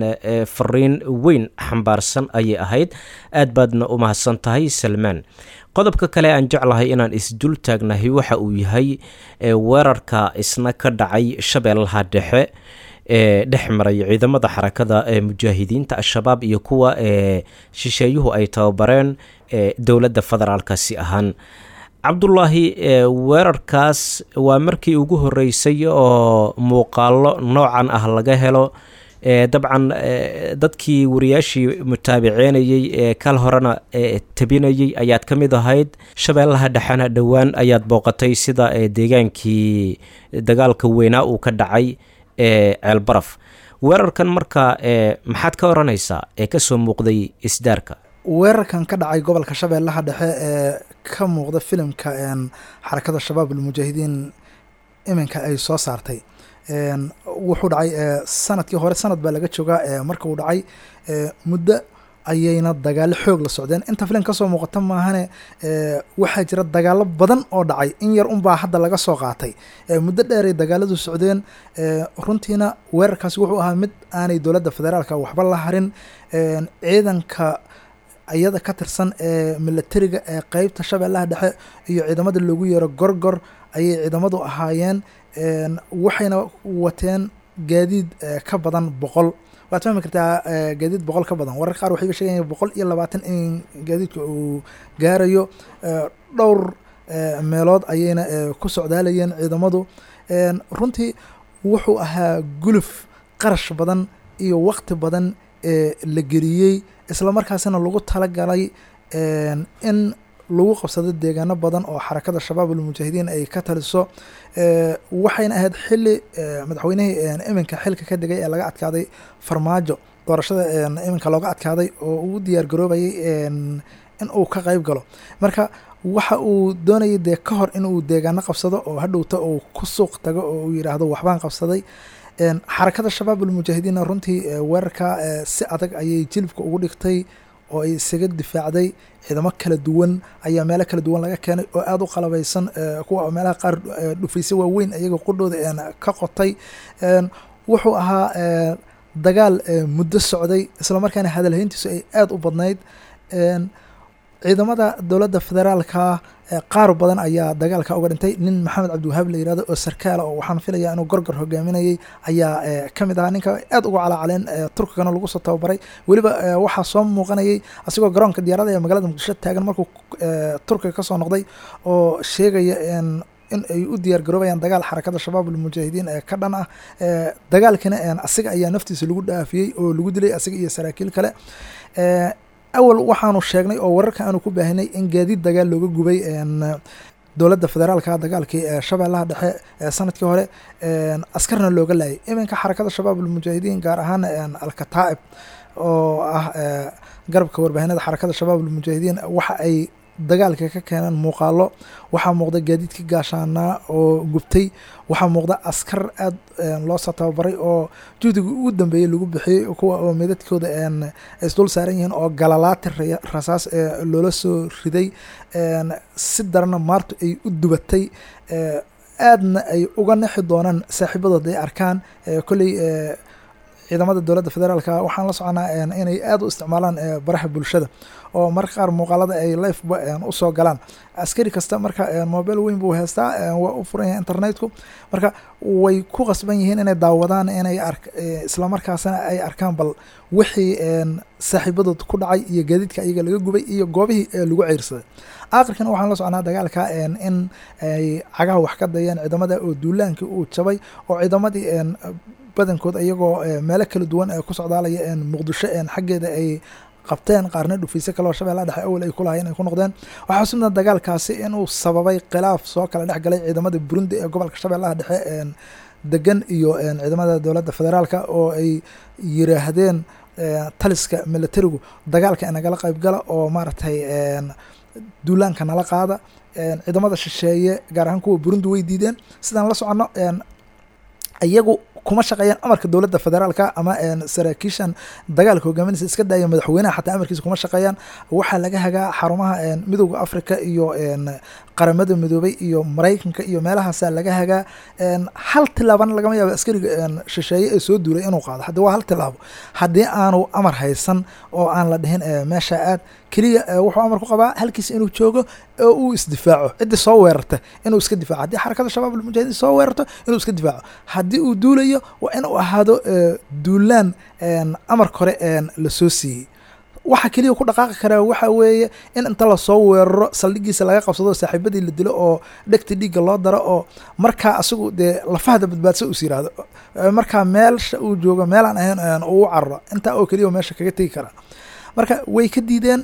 fariin weyn xambaarsan ayay ahayd aad baadna u mahadsan tahay salmaan qodobka kale aan jeclahay inaan isdul taagnahay waxa uu yahay weerarka isna ka dhacay shabeellaha dhexe ee dhex maray ciidamada xarakada ee mujaahidiinta al-shabaab iyo kuwa ee shisheeyuhu ay tababareen ee dowladda federaalkasi ahaan cabdulaahi weerarkaas waa markii ugu horeysay oo muuqaalo noocan ah laga helo dabcan dadkii wariyaashii mutaabiceynayey ee kal horena tabinayey ayaad ka mid ahayd shabeellaha dhexena dhowaan ayaad booqatay sida deegaankii dagaalka weynaa uu ka dhacay ee ceelbaraf weerarkan marka maxaad ka oranaysaa ee kasoo muuqday isdaarka weerarkan ka dhacay gobolka shabeellaha dhexe ee ka muuqda filimka xarakada shabaab almujaahidiin iminka ay soo saartay wuxuu dhacay sanadkii hore sanad baa laga joogaa marka uu dhacay muddo ayayna dagaalo xoog la socdeen inta filim kasoo muuqata maahane waxaa jira dagaalo badan oo dhacay in yar unbaa hadda laga soo qaatay muddo dheeray dagaaladu socdeen runtiina weerarkaasi wuxuu ahaa mid aanay dowladda federaalka waxba la harin ciidanka iyada ka tirsan ee milatariga ee qeybta shabeellaha dhexe iyo ciidamada loogu yeero gorgor ayay ciidamadu ahaayeen waxayna wateen gaadiid ka badan boqol waad fahmi kartaa gaadiid boqol ka badan warar qaar waxay ga sheegayan boqol iyo labaatan in gaadiidka uu gaarayo dhowr meelood ayayna ku socdaalayeen ciidamadu runtii wuxuu ahaa guluf qarash badan iyo waqti badan ee la geliyey isla markaasina lagu talagalay in lagu qabsado deegaano badan oo xarakada shabaab almujaahidiin ay ka taliso waxayna ahayd xili madaxweynihii iminka xilka ka degay ee laga adkaaday farmaajo doorashada iminka looga adkaaday oo uu diyaar garoobayay in uu ka qeyb galo marka waxa uu doonayay dee ka hor in uu deegaano qabsado oo hadhowta uu ku suuq tago oo uu yidhaahdo waxbaan qabsaday xarakada shabaab almujaahidiinna runtii weerarka si adag ayay jilibka ugu dhigtay oo ay isaga difaacday ciidamo kala duwan ayaa meelo kala duwan laga keenay oo aada u qalabeysan kuwa meelaha qaar dhufayse waaweyn iyagoo qudhooda ka qotay wuxuu ahaa dagaal muddo socday islamarkaana hadalhayntiisu ay aada u badnayd ciidamada dowladda federaalka qaar badan ayaa dagaalka uga dhintay nin maxamed cabdiwahaab la yirahdo oo sarkaala oo waxaan filaya inuu gorgor hogaaminayay ayaa ka mid ahaa ninka aad uga calaacaleen turkigana lagu soo tababaray weliba waxaa soo muuqanayay asigoo garoonka diyaarada ee magaalada muqdisho taagan markuu turkiga kasoo noqday oo sheegaya in ay u diyaar garoobayaan dagaal xarakada shabaab almujaahidiin ee ka dhan ah dagaalkina asiga ayaa naftiisa lagu dhaafiyey oo lagu dilay asiga iyo saraakiil kale awal waxaanu sheegnay oo wararka aanu ku baahinay in gaadiid dagaal looga gubay dowladda federaalka dagaalkii shabeellaha dhexe sanadkii hore askarna looga laayay iminka xarakada shabaab almujaahidiin gaar ahaan alkataa'ib oo ah garabka warbaahinada xarakada shabaab almujaahidiin waxa ay dagaalka ka keeneen muuqaalo waxaa muuqda gaadiidka gaashaanaa oo gubtay waxaa muuqda askar aad loosoo tababaray oo juhdiga ugu dambeeyey lagu bixiyey kuwa oo midadkooda isdul saaran yihiin oo galalaati rasaas loola soo riday si darana maartu ay u dubatay aadna ay uga nexi doonaan saaxiibadood ay arkaan kolley ciidamada dowladda federaalka waxaan la soconaa inay aada u isticmaalaan baraha bulshada oo marka qaar muuqaalada ay lifeba usoo galaan askari kasta marka mobile weyn buu heystaa waa u furan yahay internetku marka way ku qasban yihiin inay daawadaan inay islamarkaasna ay arkaan bal wixii saaxiibadood ku dhacay iyo gaadiidka iyaga laga gubay iyo goobihii lagu ceyrsaday aakhirkana waxaan la soconaa dagaalka in ay cagaha wax ka dayeen ciidamada oo duulaankii uu jabay oo ciidamadii badankood iyagoo meelo kala duwan ku socdaalaya muqdisho xaggeeda ay qabteen qaarna dhufayse kaleo shabeellaha dhexe awal ay kulahayen ay ku noqdeen waxaa sudna dagaalkaasi inuu sababay khilaaf soo kala dhex galay ciidamada burundi ee gobolka shabeellaha dhexe degan iyo ciidamada dowladda federaalka oo ay yiraahdeen taliska militarigu dagaalka inagala qaybgala oo maaragtay duulaanka nala qaada ciidamada shisheeye gaar ahaan kuwa burundi way diideen sidaan la soconno iyagu kuma shaqeeyaan amarka dowladda federaalka ama saraakiishan dagaalka hogaaminaysa iska daaya madaxweynaha xataa amarkiisa kuma shaqeeyaan waxaa laga hagaa xarumaha midowda africa iyo qaramada midoobay iyo maraykanka iyo meelahaasaa laga hagaa hal tilaabana lagama yaabo askariga shisheeye ee soo duulay inuu qaado haddii waa hal tilaabo haddii aanu amar haysan oo aan la dhihin meesha aad keliya wuxuu amar ku qabaa halkiisa inuu joogo oo uu isdifaaco ciddii soo weerarta inuu iska difaaco haddii xarakada shabaab almujaahidiin soo weerarto inuu iska difaaco haddii uu duulayo waa inuu ahaado duulaan amarka hore la soo siiyey waxa keliya ku dhaqaaqi karaa waxa weeye in inta lasoo weeraro saldhigiisa laga qabsado saaxiibadii la dilo oo dhegta dhiigga loo daro oo markaa asigu dee lafahda badbaadsa us yiraahdo markaa meelsha uu joogo meelaan ahayn uu cararo intaa oo keliya meesha kaga tegi karaa marka way ka diideen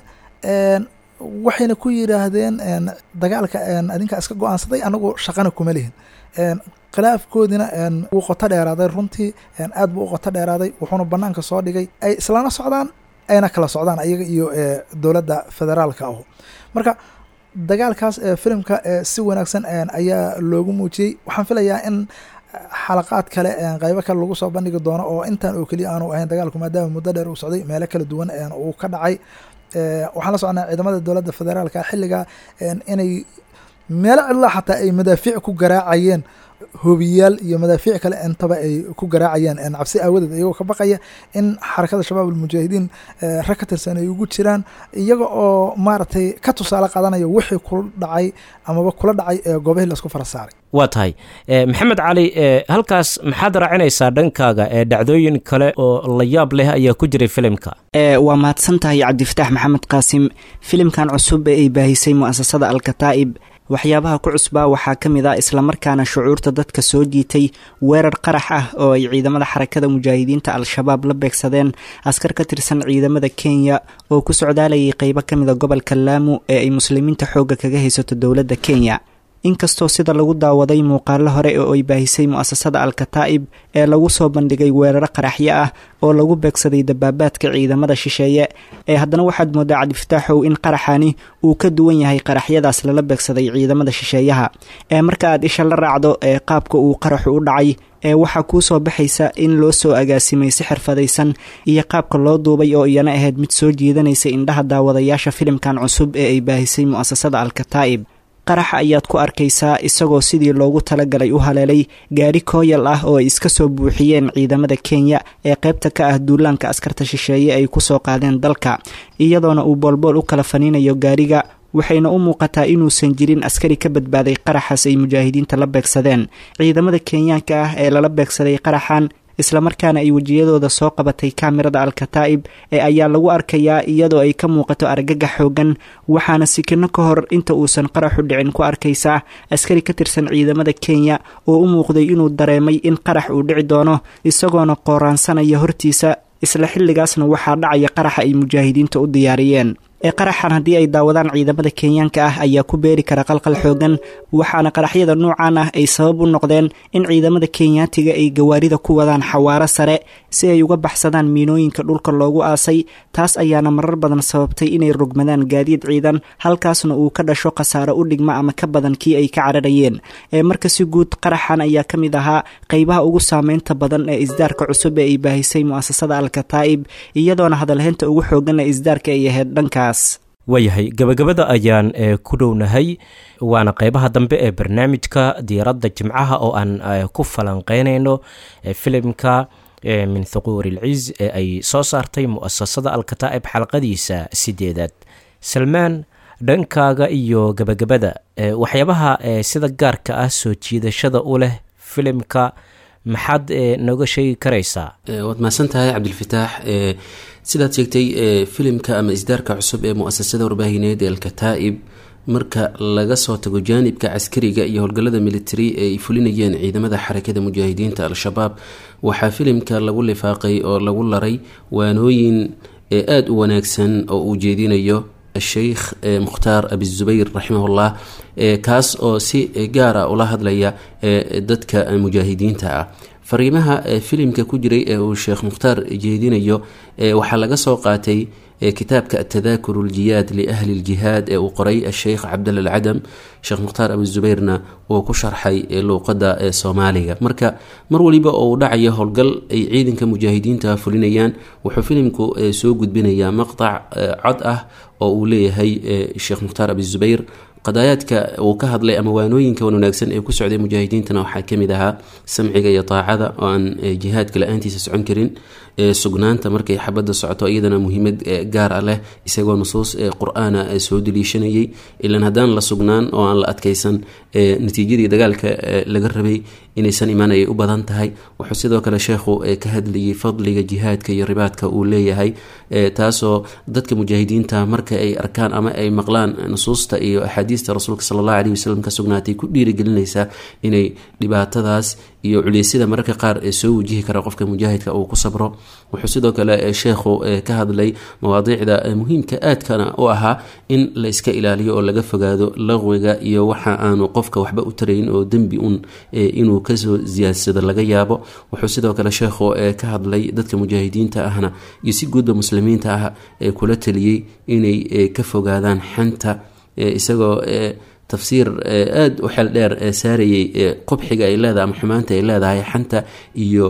waxayna ku yiraahdeen dagaalka adinkaa iska go-aansaday anagu shaqana kuma lihin khilaafkoodina wuu qoto dheeraaday runtii aad buu u qoto dheeraaday wuxuuna banaanka soo dhigay ay islana socdaan ayna kala socdaan ayaga iyo dowladda federaalka ahu marka dagaalkaas filimka si wanaagsan ayaa loogu muujiyey waxaan filayaa in xalaqaad kale qeybo kale lagu soo bandhigi doono oo intaan oo keliya aanu ahayn dagaalku maadaama muddo dheer uu socday meelo kala duwan uu ka dhacay waxaan la socnaa ciidamada dowladda federaalka xilliga inay meelo cidlaa xataa ay madaafiic ku garaacayeen hobiyaal iyo madaafiic kale intaba ay ku garaacayaan cabsi aawadeed iyagoo ka baqaya in xarakada shabaab almujaahidiin rag ka tirsan ay ugu jiraan iyaga oo maaragtay ka tusaale qaadanaya wixii kula dhacay amaba kula dhacay goobihii laisku fara saaray waa tahay maxamed cali halkaas maxaad raacinaysaa dhankaaga ee dhacdooyin kale oo la yaab leh ayaa ku jiray filimka waa mahadsan tahay cabdifataax maxamed qaasim filimkan cusub ee ay baahisay mu'asasada alkataa'ib waxyaabaha ku cusbaa waxaa ka mid ah islamarkaana shucuurta dadka soo jiitay weerar qarax ah oo ay ciidamada xarakada mujaahidiinta al-shabaab la beegsadeen askar ka tirsan ciidamada kenya oo ku socdaalayay qeybo ka mida gobolka laamu ee ay muslimiinta xoogga kaga haysato dowladda kenya inkastoo sida lagu daawaday muuqaalo hore oo ay baahisay mu'asasada al-kataa'ib ee lagu soo bandhigay weeraro qaraxyo ah oo lagu beegsaday dabaabaadka ciidamada shisheeye ee haddana waxaad moodaa cabdifataaxow in qaraxani uu ka duwan yahay qaraxyadaas lala beegsaday ciidamada shisheeyaha ee marka aad isha la raacdo ee qaabka uu qaraxu u dhacay ee waxaa kuu soo baxaysa in loo soo agaasimay si xirfadaysan iyo qaabka loo duubay oo iyana ahayd mid soo jiidanaysa indhaha daawadayaasha filimkan cusub ee ay baahisay mu'asasada al-kataa'ib qaraxa ayaad ku arkaysaa isagoo sidii loogu talagalay u haleelay gaari kooyal ah oo ay iska soo buuxiyeen ciidamada kenya ee qaybta ka ah duulaanka askarta shisheeye ay kusoo qaadeen dalka iyadoona uu boolbool u kala faniinayo gaariga waxayna u muuqataa inuusan jirin askari ka badbaaday qaraxaas ay mujaahidiinta la beegsadeen ciidamada kenyaanka ah ee lala beegsaday qaraxan islamarkaana ay wejiyadooda soo qabatay kaamirada al-kataa'ib ee ayaa lagu arkayaa iyadoo ay ka muuqato argagax xoogan waxaana sikino ka hor inta uusan qaraxu dhicin ku arkaysaa askari ka tirsan ciidamada kenya oo u muuqday inuu dareemay in qarax uu dhici doono isagoona qooraansanaya hortiisa isla xilligaasna waxaa dhacaya qaraxa ay mujaahidiinta u diyaariyeen ee qaraxan haddii ay daawadaan ciidamada kenyaanka ah ayaa ku beeri kara qalqal xoogan waxaana qaraxyada nuucan ah ay sabab u noqdeen in ciidamada kenyaatiga ay gawaarida ku wadaan xawaaro sare si ay uga baxsadaan miinooyinka dhulka loogu aasay taas ayaana marar badan sababtay inay rogmadaan gaadiid ciidan halkaasna uu ka dhasho khasaaro u dhigma ama ka badan kii ay ka cararayeen ee marka si guud qaraxan ayaa ka mid ahaa qeybaha ugu saameynta badan ee isdaarka cusub ee ay baahisay mu'asasada al-kataa'ib iyadoona hadalheynta ugu xoogan ee isdaarka ay ahayd dhankaas waayahay gabagabada ayaan ku dhownahay waana qeybaha dambe ee barnaamijka diiradda jimcaha oo aan ku falanqeynayno filimka min thuquur ilciz ee ay soo saartay mu'asasada alkataa'ib xalqadiisa sideedaad salmaan dhankaaga iyo gabagabada waxyaabaha sida gaarka ah soo jiidashada u leh filimka maxaad nooga sheegi karaysaa waad mahadsan tahay cabdilfataax sidaad sheegtay filimka ama isdaarka cusub ee muasasada warbaahineed ee alkataa'ib marka laga soo tago jaanibka caskariga iyo howlgallada military ee ay fulinayeen ciidamada xarakada mujaahidiinta al-shabaab waxaa filimka lagu lifaaqay oo lagu laray waanooyin aada u wanaagsan oo uu jeedinayo sheikh mukhtaar abizubayr raximahullah kaas oo si gaara ula hadlaya dadka mujaahidiinta ah fariimaha filimka ku jiray ee uu sheekh mukhtaar jeedinayo waxaa laga soo qaatay kitaabka atadaakur ljiyaad liahli ljihaad ee uu qoray asheikh cabdalla alcadam sheekh mukhtaar abizubeyrna uu ku sharxay luuqada soomaaliga marka mar waliba oo uu dhacayo howlgal ay ciidanka mujaahidiinta fulinayaan wuxuu filimku soo gudbinayaa maqtac cod ah oo uu leeyahay sheekh mukhtaar abizubayr qadaayaadka uu ka hadlay ama waanooyinka wan wanaagsan ee ku socday mujaahidiintana waxaa kamid ahaa samciga iyo taacada oo aan jihaadka la-aantiisa socon karin sugnaanta markay xabadda socoto iyadana muhiimad gaar ah leh isagoo nusuus qur-aana soo daliishanayay ilan haddaan la sugnaan oo aan la adkaysan natiijadii dagaalka laga rabay inaysan imaan ayay u badan tahay wuxuu sidoo kale sheekhu ka hadlayay fadliga jihaadka iyo ribaadka uu leeyahay taasoo dadka mujaahidiinta marka ay arkaan ama ay maqlaan nusuusta iyo axaadiista rasuulka sala allahu aleyhi wasalam ka sugnaatay ku dhiirigelinaysaa inay dhibaatadaas iyo culeysyada mararka qaar ee soo wajihi kara qofka mujaahidka uu ku sabro wuxuu sidoo kale sheekhu ka hadlay mawaadiicda muhiimka aadkana u ahaa in la iska ilaaliyo oo laga fogaado laqwiga iyo waxa aanu qofka waxba u tarayn oo dembi un inuu kasoo siyaadsado laga yaabo wuxuu sidoo kale sheekhu ka hadlay dadka mujaahidiinta ahna iyo si guudba muslimiinta ah ee kula taliyey inay ka fogaadaan xanta isagoo tafsiir aada u xeel dheer saarayay qubxiga ay leedahay ama xumaanta ay leedahay xanta iyo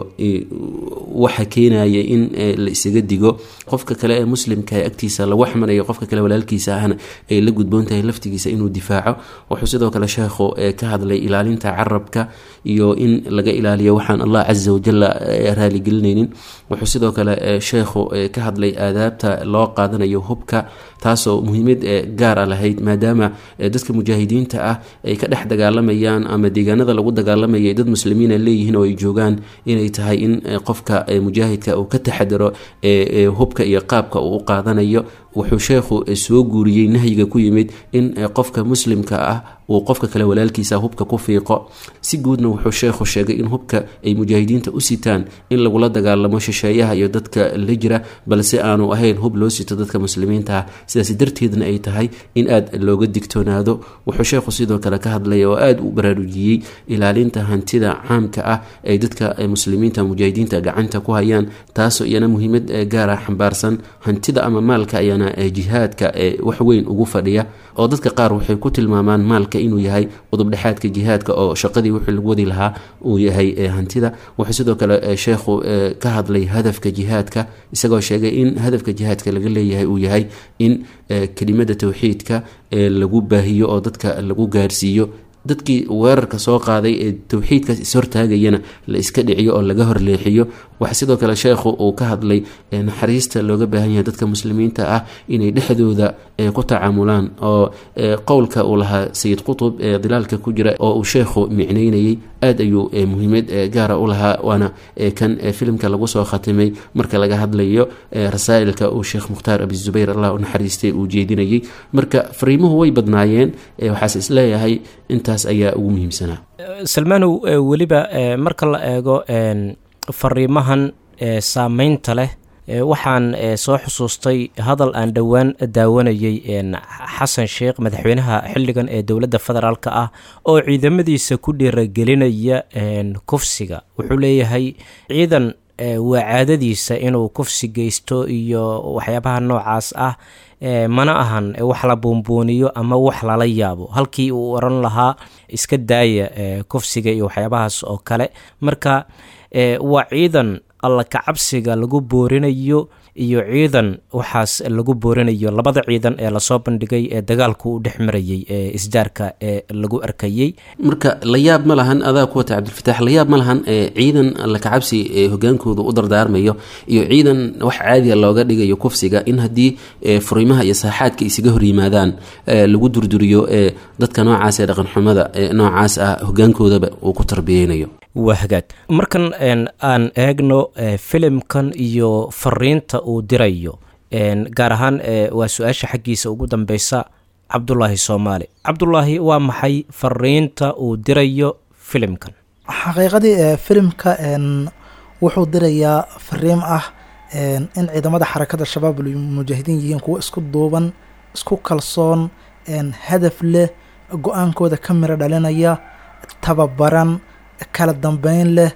waxa keenaya in la isaga digo qofka kale ee muslimka ee agtiisa lagu xmanayo qofka kale walaalkiisa ahna ay la gudboon tahay laftigiisa inuu difaaco wuxuu sidoo kale sheekhu ka hadlay ilaalinta carabka iyo in laga ilaaliyo waxaan allah casa wajala raaligelinaynin wuxuu sidoo kale sheekhu ka hadlay aadaabta loo qaadanayo hubka taasoo muhiimad gaar a lahayd maadaama dadka mujaahidiinta ah ay ka dhex dagaalamayaan ama deegaanada lagu dagaalamaya dad muslimiina leeyihiin oo ay joogaan inay tahay in qofka mujaahidka uu ka taxadaro hubka iyo qaabka uu u qaadanayo wuxuu sheekhu soo guuriyey nahyiga ku yimid in qofka muslimka ah uu qofka kale walaalkiisa hubka ku fiiqo si guudna wuxuu sheekhu sheegay in hubka ay mujaahidiinta u sitaan in lagula dagaalamo shisheeyaha iyo dadka la jira balse aanu ahayn hub loo sito dadka muslimiinta ah sidaas darteedna ay tahay in aad looga digtoonaado wuxuu sheekhu sidoo kale ka hadlaya oo aada u baraarujiyey ilaalinta hantida caamka ah ay dadka muslimiinta mujaahidiinta gacanta ku hayaan taasoo iyana muhiimad gaara xambaarsan hantida ama maalka ayaana jihaadka wax weyn ugu fadhiya oo dadka qaar waxay ku tilmaamaan maalka inuu yahay udubdhexaadka jihaadka oo shaqadii wixii lagu wadi lahaa uu yahay hantida wuxuu sidoo kale sheekhu ka hadlay hadafka jihaadka isagoo sheegay in hadafka jihaadka laga leeyahay uu yahay in kelimada towxiidka lagu baahiyo oo dadka lagu gaarsiiyo dadkii weerarka soo qaaday ee towxiidkaas ishortaagayana la iska dhiciyo oo laga horleexiyo waxa sidoo kale sheekhu uu ka hadlay naxariista looga baahan yahay dadka muslimiinta ah inay dhexdooda ku tacaamulaan oo qowlka uu lahaa sayid qutub ee dilaalka ku jira oo uu sheekhu micnaynayay aada ayuu muhiimad gaara u lahaa waana kan filimka lagu soo khatimay marka laga hadlayo rasaa'ilka uu sheekh mukhtaar abi zubayr allah u naxariistay uu jeedinayay marka fariimuhu way badnaayeen waxaase isleeyahay intaas ayaa ugu muhiimsanaa salmaanow weliba marka la eego fariimahan saameynta leh waxaan soo xusuustay hadal aan dhowaan daawanayay xasan sheekh madaxweynaha xilligan ee dowladda federaalk ah oo ciidamadiisa ku dhiiragelinaya kufsiga wuxuu leeyahay ciidan waa caadadiisa inuu kufsi geysto iyo waxyaabaha noocaas ah mana ahan wax la buunbuuniyo ama wax lala yaabo halkii uu oran lahaa iska daaya kufsiga iyo waxyaabahaas oo kale marka waa ciidan alla kacabsiga lagu boorinayo iyo ciidan waxaas lagu boorinayo labada ciidan ee lasoo bandhigay ee dagaalku u dhex marayay ee isdaarka ee lagu arkayey marka la yaab ma lahan adaa ku wata cabdilfataax la yaab ma lahan ciidan alla kacabsi ee hogaankooda u dardaarmayo iyo ciidan wax caadiya looga dhigayo kufsiga in haddii furiimaha iyo saaxaadka isaga horyimaadaan lagu durduriyo dadka noocaas ee dhaqanxumada noocaas ah hogaankoodaba uu ku tarbiyeynayo waa hagaag markan aan eegno filimkan iyo fariinta uu dirayo gaar ahaan waa su-aasha xaggiisa ugu dambeysa cabdulaahi soomaali cabdulaahi waa maxay fariinta uu dirayo filimkan xaqiiqadii filimka wuxuu dirayaa fariim ah in ciidamada xarakada shabaab mujaahidiin yihiin kuwo isku duuban isku kalsoon hadaf leh go-aankooda ka miro dhalinaya tababaran kala dambeyn leh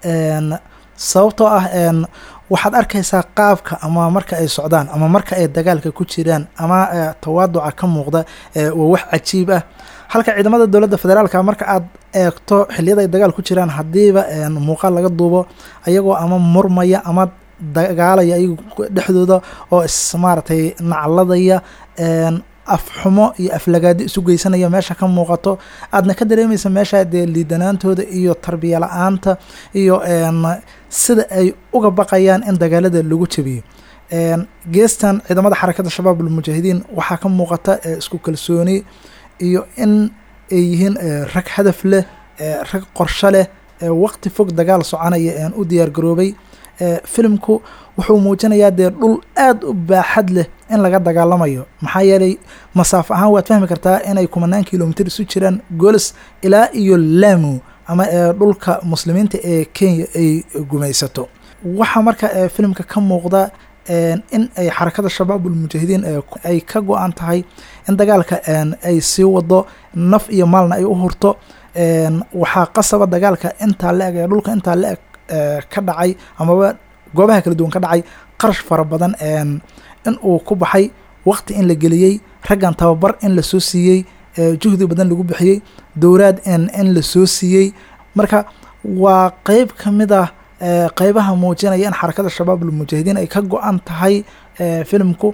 sababtoo ah waxaad arkaysaa qaabka ama marka ay socdaan ama marka ay dagaalka ku jiraan ama tawaaduca ka muuqda waa wax cajiib ah halka ciidamada dowladda federaalka marka aad eegto xiliyada ay dagaal ku jiraan haddiiba muuqaal laga duubo ayagoo ama murmaya ama dagaalaya ayagu dhexdooda oo is maaragtay nacladaya afxumo iyo aflagaado isu geysanaya meesha ka muuqato aadna ka dareemaysa meesha dee liidanaantooda iyo tarbiya la-aanta iyo sida ay uga baqayaan in dagaalada lagu jabiyo geestan ciidamada xarakada shabaab almujaahidiin waxaa ka muuqata isku kalsooni iyo in ay yihiin rag hadaf leh rag qorsho leh waqti fog dagaal soconaya u diyaar garoobay filimku wuxuu muujinayaa dee dhul aada u baaxad leh in laga dagaalamayo maxaa yeelay masaafo ahaan waad fahmi kartaa inay kumanaan kilomitr isu jiraan golis ilaa iyo lamu ama dhulka muslimiinta ee kenya ay gumaysato waxaa marka filimka ka muuqda in ay xarakada shabaab ulmujaahidiin ay ka go-an tahay in dagaalka ay sii wado naf iyo maalna ay u hurto waxaa qasaba dagaalka intaa la-eg ee dhulka intaa la-eg ka dhacay amaba goobaha kala duwan ka dhacay qarash fara badan in uu ku baxay waqti in la geliyey raggan tababar in lasoo siiyey juhdi badan lagu bixiyey dowlaad in lasoo siiyey marka waa qeyb ka mid ah qeybaha muujinaya in xarakada shabaab almujaahidiin ay ka go-an tahay filimku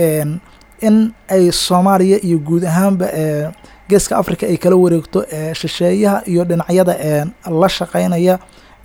in ay soomaaliya iyo guud ahaanba geeska africa ay kala wareegto shisheeyaha iyo dhinacyada la shaqeynaya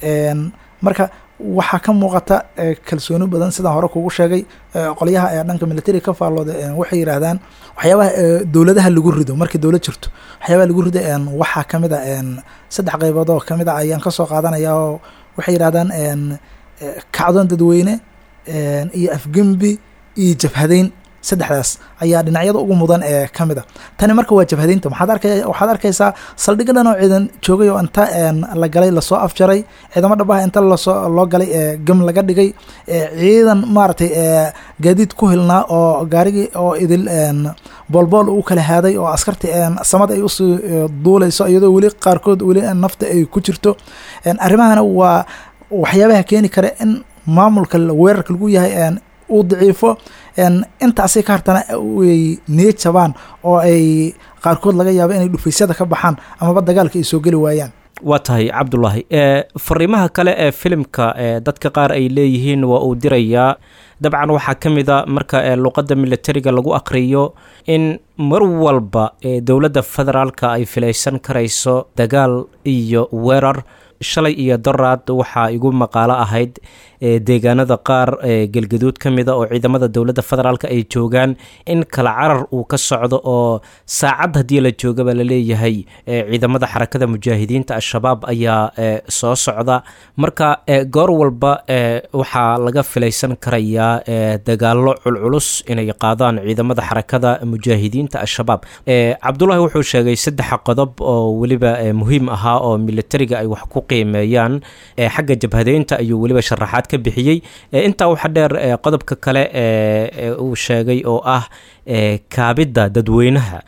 marka waxaa ka muuqata kalsooni badan sidaan hore kugu sheegay qolyaha ee dhanka military ka faallooda waxay yidhaahdaan waxyaabaha dowladaha lagu rido markii dowlad jirto waxyaabaha lagu rido waxaa kamid a saddex qeybood oo kamid a ayaan kasoo qaadanaya oo waxay yidhahdaan kacdoon dadweyne iyo afgembi iyo jabhadeyn saddexdaas ayaa dhinacyada ugu mudan ee ka mid a tani marka waa jabhadeynta maxaad arka waxaad arkaysaa saldhigga dhan oo ciidan joogay oo inta la galay lasoo afjaray ciidamo dhabaha inta lasoo loo galay gem laga dhigay ciidan maaragtay gaadiid ku hilnaa oo gaarigii oo idil boolbool u kala haaday oo askarti samada ay usii duuleyso iyadoo weli qaarkood weli nafta ay ku jirto arrimahana waa waxyaabaha keeni kara in maamulka weerarka lagu yahay uu daciifo intaasi ka hartana ay niya jabaan oo ay qaarkood laga yaabo inay dhufaysyada ka baxaan amaba dagaalka ay soo geli waayaan waa tahay cabdulaahi fariimaha kale ee filimka dadka qaar ay leeyihiin waa uu dirayaa dabcan waxaa ka mid a marka luqadda militariga lagu aqriyo in mar walba dowladda federaalka ay filaysan karayso dagaal iyo weerar shalay iyo doraad waxaa igu maqaalo ahayd deegaanada qaar galgaduud ka mida oo ciidamada dowladda federaalk ay joogaan in kala carar uu ka socdo oo saacad haddii la joogaba laleeyahay ciidamada xarakada mujaahidiinta al-shabaab ayaa soo socda marka goor walba waxaa laga filaysan karayaa dagaalo culculus inay qaadaan ciidamada xarakada mujaahidiinta al-shabaab cabdulahi wuxuu sheegay saddex qodob oo weliba muhiim ahaa oo militariga ay wax ku qiimeeyaan xagga jabhadeynta ayuu weliba sharaxaad ka bixiyey intaa waxaa dheer qodobka kale uu sheegay oo ah kaabidda dadweynaha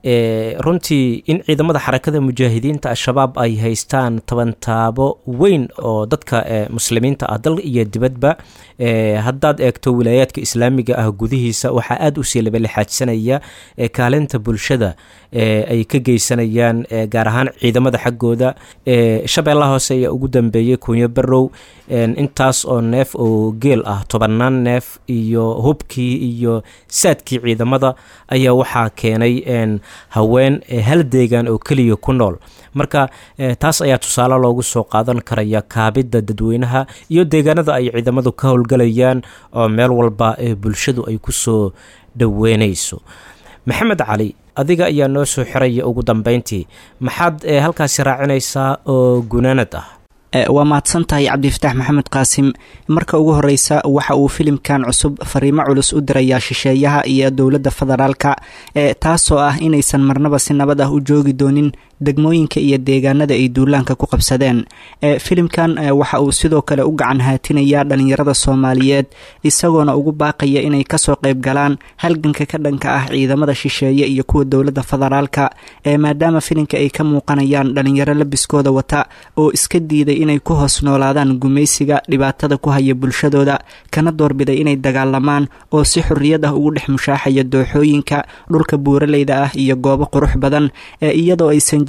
runtii in ciidamada xarakada mujaahidiinta al-shabaab ay haystaan tabantaabo weyn oo dadka muslimiinta ah dal iyo dibadba haddaad eegto wilaayaadka islaamiga ah gudihiisa waxaa aada usii labalixaajsanaya kaalinta bulshada ay ka geysanayaan gaar ahaan ciidamada xaggooda shabeellaha hoose ayaa ugu dambeeyey kunyo barow intaas oo neef oo geel ah tobannaan neef iyo hubkii iyo saadkii ciidamada ayaa waxaa keenay haween hal deegaan oo keliya ku nool marka taas ayaa tusaale loogu soo qaadan karaya kaabidda dadweynaha iyo deegaanada ay ciidamadu ka howlgalayaan oo meel walba bulshadu ay ku soo dhoweynayso maxamed cali adiga ayaa noo soo xiraya ugu dambeyntii maxaad halkaasi raacinaysaa oo gunaanad ah waa mahadsan tahay cabdifataax maxamed qaasim marka ugu horeysa waxa uu filimkan cusub fariimo culus u dirayaa shisheeyaha iyo dowladda federaalka taasoo ah inaysan marnaba si nabad ah u joogi doonin degmooyinka iyo deegaanada ay duulaanka ku qabsadeen filimkan waxa uu sidoo kale u gacan haatinayaa dhalinyarada soomaaliyeed isagoona ugu baaqaya inay kasoo qayb galaan halganka ka dhanka ah ciidamada shisheeye iyo kuwa dowladda federaalka maadaama filimka ay ka muuqanayaan dhalinyaro labiskooda wata oo iska diiday inay ku hoos noolaadaan gumaysiga dhibaatada ku haya bulshadooda kana doorbiday inay dagaalamaan oo si xorriyad ah ugu dhex mushaaxaya dooxooyinka dhulka buuraleyda ah iyo goobo qurux badan iyadoo aysan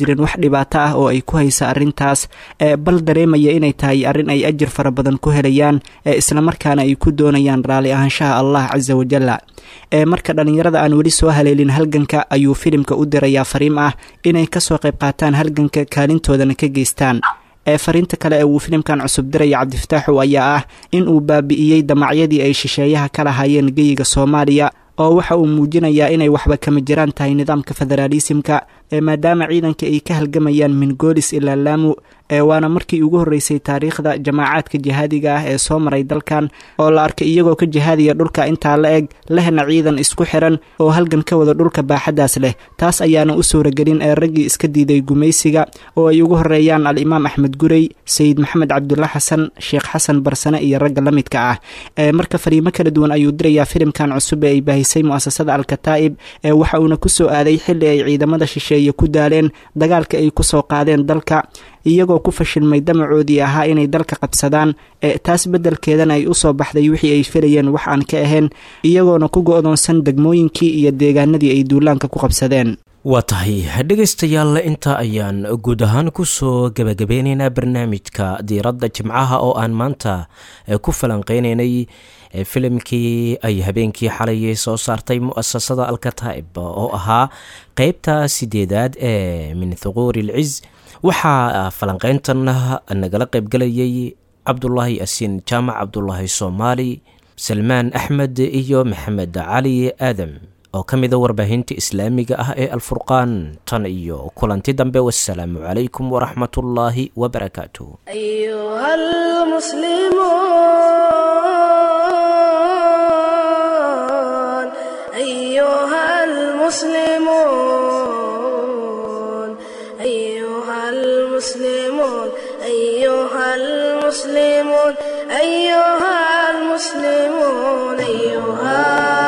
jirin wax dhibaato ah oo ay ku haysa arrintaas bal dareemaya inay tahay arrin ay ajir fara badan ku helayaan islamarkaana ay ku doonayaan raalli ahaanshaha allah casa wajalla marka dhallinyarada aan weli soo haleelin halganka ayuu filimka u dirayaa fariim ah inay kasoo qayb qaataan halganka kaalintoodana ka geystaan ee fariinta kale ee uu filimkan cusub diraya cabdifataaxu ayaa ah in uu baabi'iyey damacyadii ay shisheeyaha ka lahaayeen geyiga soomaaliya oo waxa uu muujinayaa inay waxba kama jiraan tahay nidaamka federaalisimka ee maadaama ciidanka ay ka halgamayaan mingoolis ilaa laamu ee waana markii ugu horreysay taariikhda jamaacaadka jihaadiga ah ee soo maray dalkan oo la arkay iyagoo ka jihaadiya dhulka intaa la eg lehna ciidan isku xiran oo halgan ka wada dhulka baaxaddaas leh taas ayaana u suuragelin ee raggii iska diiday gumaysiga oo ay ugu horreeyaan al-imaam axmed gurey sayid maxamed cabdulla xasan sheekh xasan barsane iyo ragga la midka ah ee marka fariimo kala duwan ayuu dirayaa filimkan cusub ee ay baahisay mu'asasada alkataa'ib ee waxa uuna ku soo aaday xilli ay ciidamada shisheeye ku daaleen dagaalka ay ku soo qaadeen dalka iyagoo ku fashilmay damacoodii ahaa inay dalka qabsadaan ee taas beddelkeedana ay u soo baxday wixii ay filayeen wax aan ka ahayn iyagoona ku go-doonsan degmooyinkii iyo deegaanadii ay duulaanka ku qabsadeen waa tahay dhegaystayaal intaa ayaan guud ahaan kusoo gebagabeyneynaa barnaamijka diiradda jimcaha oo aan maanta ku falanqeyneynay filimkii ay habeenkii xalay soo saartay mu'asasada alkataa'ib oo ahaa qeybta sideedaad ee min thuquuri ilciz waxaa falanqeyntan nagala qaybgalayay cabdulaahi asiin jaamac cabdulaahi soomaali salmaan axmed iyo maxamed cali aadam oo ka mida warbaahinta islaamiga ah ee alfurqaan tan iyo kulanti dambe wasalaamu calaykum waraxmat ullaahi wabarakaatu المسلمون أيها المسلمون أيها المسلمون أيها